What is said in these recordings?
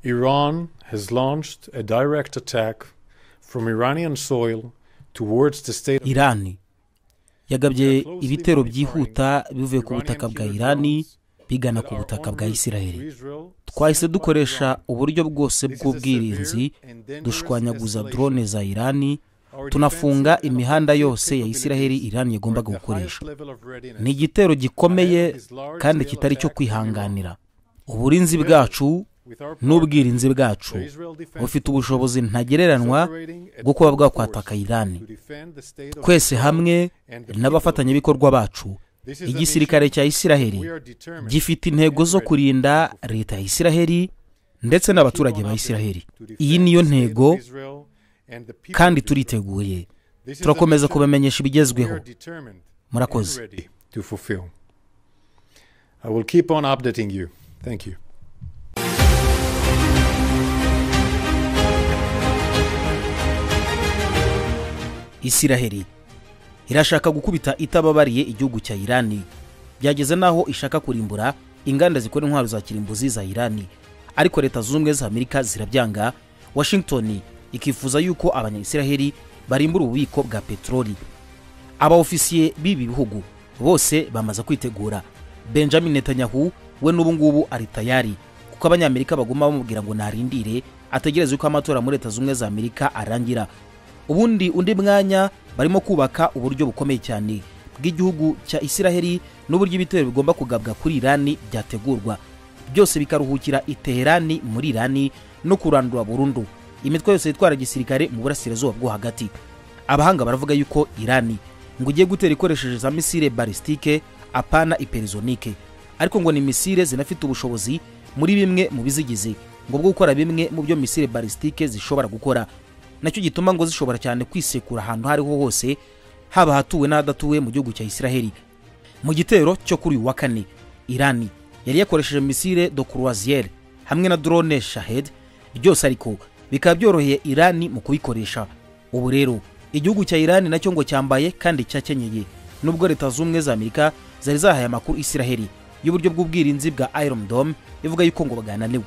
Iran has launched a direct attack from Iranian soil towards the state of irani yagabye ibitero byihuta bivuye ku butaka bwa irani bigana ku butaka bwa isiraheli twahise dukoresha uburyo bwose bw'ubwirinzi dushwanyaguza drone za irani tunafunga imihanda yose ya isiraheli irani yagombaga gukoresha ni igitero gikomeye kandi kitari icyo kwihanganira uburinzi bwacu n'ubwirinzi bwacu bufite ubushobozi ntagereranywa bwo kuba bwakwataka irani twese hamwe n'abafatanyabikorwa bacu igisirikare cya isiraheli gifite intego zo kurinda leta ya isiraheli ndetse n'abaturage ba isiraheli iyi niyo ntego kandi turiteguye turakomeza kubamenyesha ibigezweho murakoze I will keep on updating you. Thank you. isiraheli irashaka gukubita itababariye igihugu cya irani byageze n'aho ishaka kurimbura inganda zikora intwaro za kirimbuzi za irani ariko leta zunze ubumwe za amerika zirabyanga washington ikifuza yuko abanyayisiraheli barimbura ububiko bwa peteroli abaofisiye b'ibi bihugu bose bamaze kwitegura benjamin netanyahu we n'ubu ngubu ari tayari kuko abanyamerika baguma bamubwira ngo narindire ategereze yuko amatora muri leta zunze ubumwe za amerika arangira ubundi undi mwanya barimo kubaka uburyo bukomeye cyane bw'igihugu cya isiraheli n'uburyo ibitero bigomba kugabwa kuri irani byategurwa byose bikaruhukira i teherani muri irani no kurandura burundu imitwe yose yitwara gisirikare mu burasirazuba bwo hagati abahanga baravuga yuko irani ngo ugiye gutera ikoresheje za misile barisitike apana iperizonike ariko ngo ni misile zinafite ubushobozi muri bimwe mu bizigize ngo bwo gukora bimwe mu byo misile barisitike zishobora gukora nacyo gituma ngo zishobora cyane kwisekura ahantu aho ariho hose haba hatuwe n'ahadatuwe mu gihugu cya isiraheli mu gitero cyo kuri uyu wa kane irani yari yakoresheje misile do croisiere hamwe na drone shahed byose ariko bikaba byoroheye irani mu kubikoresha ubu rero igihugu cya irani nacyo ngo cyambaye kandi cyakenyeye nubwo leta zunze ubumwe za amerika zari zahaye amakuru isiraheli y'uburyo bw'ubwirinzi bwa iron dome ivuga yuko ngo bagananiwe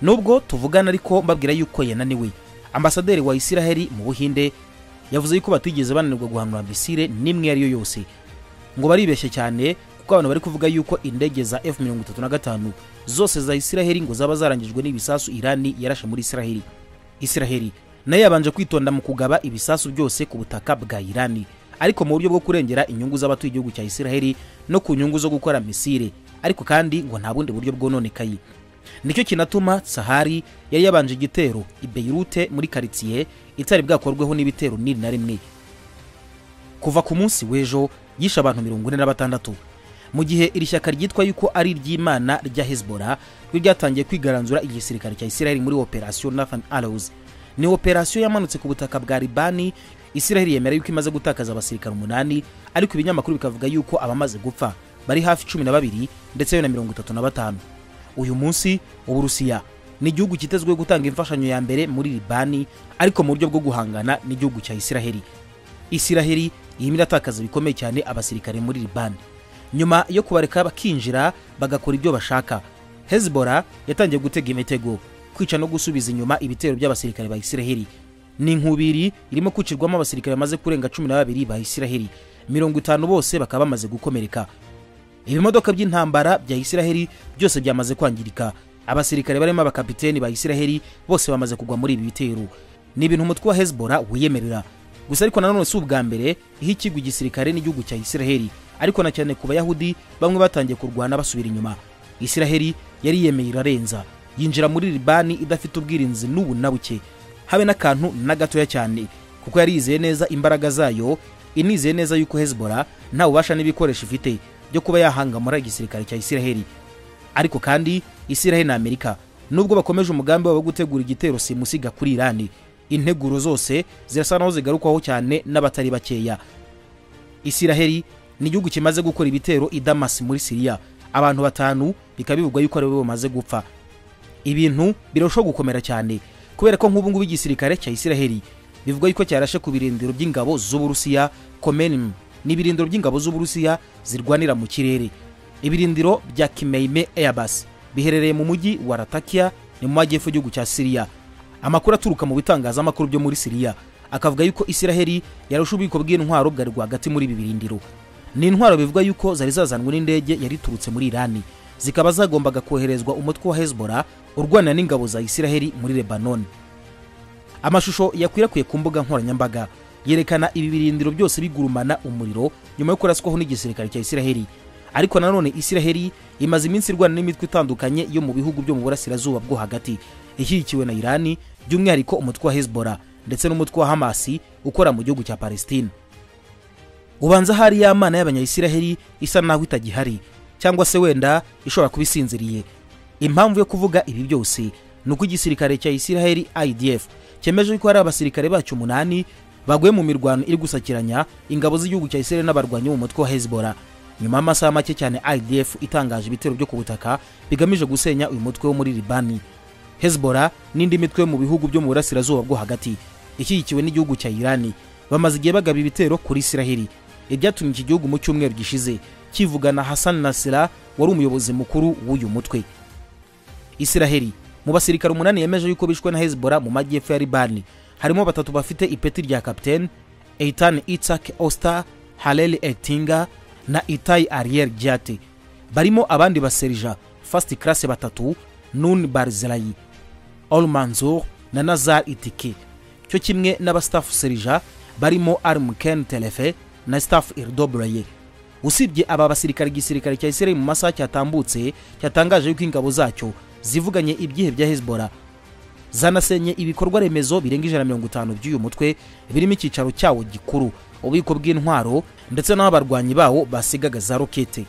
nubwo tuvugana ariko mbabwira yuko yananiwe ambasaderi wa isiraheli mu buhinde yavuze yuko batigeze bananirwa guhanura misile n'imwe iyo yose ngo baribeshye cyane kuko abantu bari kuvuga yuko indege za f mirongo itatu na gatanu zose za isiraheli ngo zaba zarangijwe n'ibisasu irani yarashe muri isiraheli isiraheli nayo yabanje kwitonda mu kugaba ibisasu byose ku butaka bwa irani ariko mu buryo bwo kurengera inyungu z'abatuye igihugu cya isiraheli no ku nyungu zo gukora misile ariko kandi ngo nta bundi buryo bwononekaye nicyo kinatuma sahari yari yabanje igitero i beirute muri karitsiye itari bwakorweho n'ibitero niri na rimwe kuva ku munsi w'ejo yishe abantu mirongo ine na batandatu mu gihe iri shyaka ryitwa yuko ari iry'imana rya hezbollah ryo ryatangiye kwigaranzura igisirikare cya isiraheli muri operasiyo nathan allows ni operasiyo yamanutse ku butaka bwa libani isiraheli yemera yuko imaze gutakaza abasirikare umunani ariko ibinyamakuru bikavuga yuko abamaze gupfa bari hafi cumi na babiri ndetse na mirongo itatu na batanu uyu munsi uburusiya ni igihugu kitezweho gutanga imfashanyo ya mbere muri libani ariko mu buryo bwo guhangana n'igihugu cya isiraheli isiraheli irimo iratakaza bikomeye cyane abasirikare muri libani nyuma yo kubareka bakinjira bagakora ibyo bashaka hezbora yatangiye gutega imitego kwica no gusubiza inyuma ibitero by'abasirikare ba isiraheli ni inkubiri irimo kwicirwamo abasirikare bamaze kurenga cumi na babiri ba isiraheli mirongo itanu bose bakaba bamaze gukomereka ibimodoka by'intambara bya isiraheli byose byamaze kwangirika abasirikare barimo abakapiteni ba isiraheli bose bamaze kugwa muri ibi bitero ni ibintu umutwe wa hezbora wiyemerera gusa ariko nanone si ubwa mbere iyo ikigo igisirikare n'igihugu cya isiraheli ariko na cyane ku bayahudi bamwe batangiye kurwana basubira inyuma isiraheli yari yemeye irarenza yinjira muri libani idafite ubwirinzi n'ubu na buke habe n'akantu na gatoya cyane kuko yari yizeye neza imbaraga zayo inizeye neza yuko hezbora nta bubasha n'ibikoresho ifite byo kuba yahangamura igisirikare cya isiraheli ariko kandi isiraheli na amerika nubwo bakomeje umugambi wabo wo gutegura igitero simusiga kuri irani integuro zose zirasa naho zigarukwaho cyane n'abatari bakeya isiraheli ni igihugu kimaze gukora ibitero i damasi muri siriya abantu batanu bikaba bivugwa yuko aribo bamaze gupfa ibintu birarushaho gukomera cyane kubera ko nk'ubu ngubu igisirikare cya isiraheli bivugwa yuko cyarashe ku birindiro by'ingabo z'uburusiya komenim ni ibirindiro by'ingabo z'uburusiya zirwanira mu kirere ibirindiro bya kimeime airbus biherereye mu mujyi wa ratakia ni mu majyepfo y'igihugu cya siriya amakuru aturuka mu bitangazamakuru byo muri siriya akavuga yuko isiraheli yarusha ububiko bw'intwaro bwari rwagati muri ibi birindiro ni intwaro bivuga yuko zari zazanwe n'indege yari iturutse muri irani zikaba zagombaga koherezwa umutwe wa hezbora urwana n'ingabo za isiraheli muri lebanoni amashusho yakwirakwiye ku mbuga nkoranyambaga yerekana ibi birindiro byose bigurumana umuriro nyuma yo kuraswaho n'igisirikare cya isiraheli ariko nanone isiraheli imaze iminsi irwana n'imitwe itandukanye yo mu bihugu byo mu burasirazuba bwo hagati ishyigikiwe na irani by'umwihariko umutwe wa hezbora ndetse n'umutwe wa hamasi ukora mu gihugu cya palesitine ubanza hari ya mana y'abanyayisiraheli isa naho itagihari cyangwa se wenda ishobora kuba isinziriye impamvu yo kuvuga ibi byose ni uko igisirikare cya isiraheli idf cyemeje yuko hari abasirikare bacyo umunani baguye mu mirwano iri gusakiranya ingabo z'igihugu cya isiraheli n'abarwanyi b'umutwe wa hezbora nyuma y'amasaha make cyane idf itangaje ibitero byo ku butaka bigamije gusenya uyu mutwe wo muri libani hezbora n'indi mitwe yo mu bihugu byo mu burasirazuba bwo hagati ishyigikiwe n'igihugu cya irani bamaze igihe bagaba ibitero kuri isiraheli ibyatumye iki gihugu mu cyumweru gishize kivugana hassan nasira wari umuyobozi mukuru w'uyu mutwe isiraheli mu basirikare umunani yemeje yuko bishwe na hezbora mu majyepfo ya libani harimo batatu bafite ipeti rya kapiteni eitan itzak osta halel etinga na itayi ariel giate barimo abandi baserija fast class batatu nun barzelayi olmanzur na nazar itike cyo kimwe n'abastafu serija barimo armken telefe na staff irdobraye usibye aba basirikare igisirikare cya isiraheli mu masaha cyatambutse cyatangaje yuko ingabo zacyo zivuganye ibyihe bya hezbora zanasenye ibikorwa remezo birenga ijana na mirongo itanu by'uyu mutwe birimo icyicaro cyawo gikuru ububiko bw'intwaro ndetse n'aho abarwanyi bawo basigaga za rokete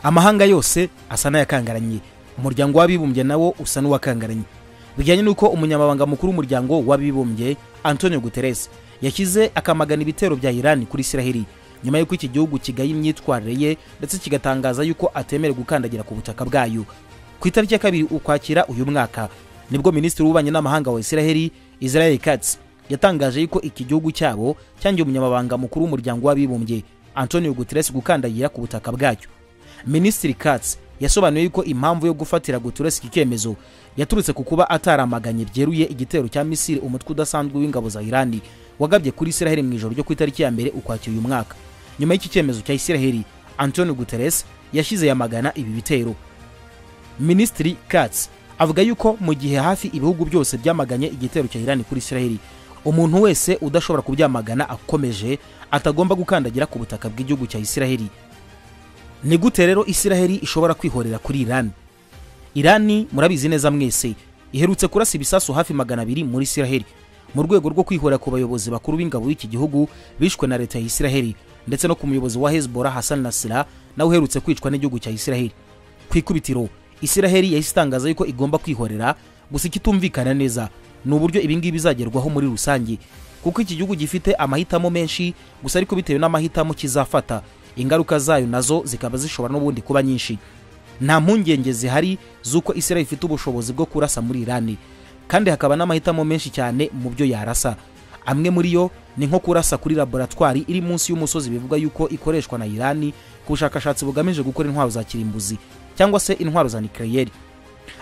amahanga yose asa n'ayakangaranye umuryango w'abibumbye nawo usa n'uwakangaranye bijyanye n'uko umunyamabanga mukuru w'umuryango w'abibumbye antonio guterres yashyize akamagana ibitero bya irani kuri isiraheli nyuma y'uko iki gihugu kigaye imyitwarire ye ndetse kigatangaza yuko atemere gukandagira ku butaka bwayo ku itariki ya kabiri ukwakira uyu mwaka nibwo minisitiri w'ububanyi n'amahanga wa isiraheli israel katz yatangaje yuko iki gihugu cyabo cyangiye umunyamabanga mukuru w'umuryango w'abibumbye antonio guterres gukandagira ku butaka bwacyo minisitiri katz yasobanuye yuko impamvu yo gufatira guterres iki cyemezo yaturutse ku kuba ataramaganye byeruye igitero cya misiri umutwe udasanzwe w'ingabo za irani wagabye kuri isiraheli mu ijoro ryo ku itariki ya mbere ukwakira uyu mwaka nyuma y'iki cyemezo cya isiraheli antonio guterres yashyize yamagana ibi bitero minisitiri katz avuga yuko mu gihe hafi ibihugu byose byamaganye igitero cya irani kuri isiraheli umuntu wese udashobora kubyamagana akomeje atagomba gukandagira ku butaka bw'igihugu cya isiraheli ni gute rero isiraheli ishobora kwihorera kuri irani irani murabizi neza mwese iherutse kurasa ibisasu hafi magana abiri muri isiraheli mu rwego rwo kwihorera ku bayobozi bakuru b'ingabo y'iki gihugu bishwe na leta ya isiraheli ndetse no ku muyobozi wa hezbora hassan nasira nawe uherutse kwicwa n'igihugu cya isiraheli ku ikubitiro isiraheli yahise itangaza yuko igomba kwihorera gusa ikitumvikana neza ni uburyo ibingibi bizagerwaho muri rusange kuko iki gihugu gifite amahitamo menshi gusa ariko bitewe n'amahitamo kizafata ingaruka zayo nazo zikaba zishobora n'ubundi kuba nyinshi nta mpungenge zihari z'uko isiraheli ifite ubushobozi bwo kurasa muri irani kandi hakaba n'amahitamo menshi cyane mu byo yarasa amwe muri yo ni nko kurasa kuri laboratwari iri munsi y'umusozi bivuga yuko ikoreshwa na irani ku bushakashatsi bugamije gukora intwaro za kirimbuzi cyangwa se intwaro za nikireyeri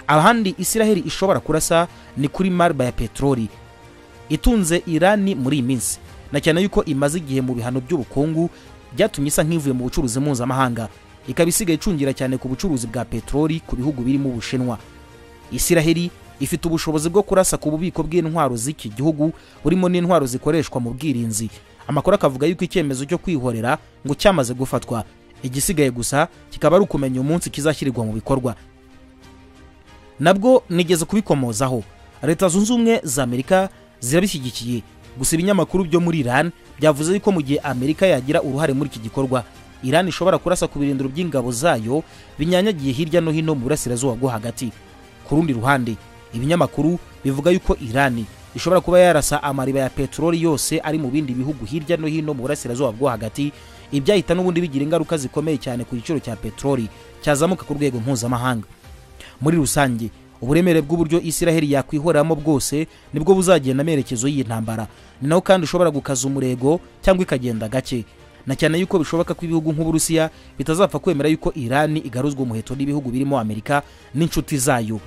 ahandi isiraheli ishobora kurasa ni kuri marba ya peteroli itunze irani muri iyi minsi na cyane yuko imaze igihe mu bihano by'ubukungu byatumye isa nk'ivuye mu bucuruzi mpuzamahanga ikaba isigaye icungira cyane ku bucuruzi bwa peteroli ku bihugu birimo ubushinwa isiraheli ifite ubushobozi bwo kurasa ku bubiko bw'intwaro z'iki gihugu burimo n'intwaro zikoreshwa mu bwirinzi amakuru akavuga yuko icyemezo cyo kwihorera ngo cyamaze gufatwa igisigaye gusa kikaba ari ukumenya umunsi kizashyirirwa mu bikorwa nabwo nigeze kubikomozaho leta zunze ubumwe za amerika zirabishyigikiye gusa ibinyamakuru byo muri iran byavuze yuko mu gihe amerika yagira uruhare muri iki gikorwa iran ishobora kurasa ku birindiro by'ingabo zayo binyanyagiye hirya no hino mu burasirazuba bwo hagati ku rundi ruhande ibinyamakuru bivuga yuko irani ishobora kuba yarasa amariba ya peteroli yose ari mu bindi bihugu hirya no hino mu burasirazuba bwo hagati ibyahita n'ubundi bigira ingaruka zikomeye cyane ku giciro cya peteroli cyazamuka ku rwego mpuzamahanga muri rusange uburemere bw'uburyo isiraheli yakwihoreramo bwose nibwo buzagenda amerekezo y'iyi ntambara ni naho kandi ushobora gukaza umurego cyangwa ikagenda gake na cyane yuko bishoboka ko ibihugu nk'uburusiya bitazapfa kwemera yuko irani igaruzwa umuheto n'ibihugu birimo amerika n'inshuti zayo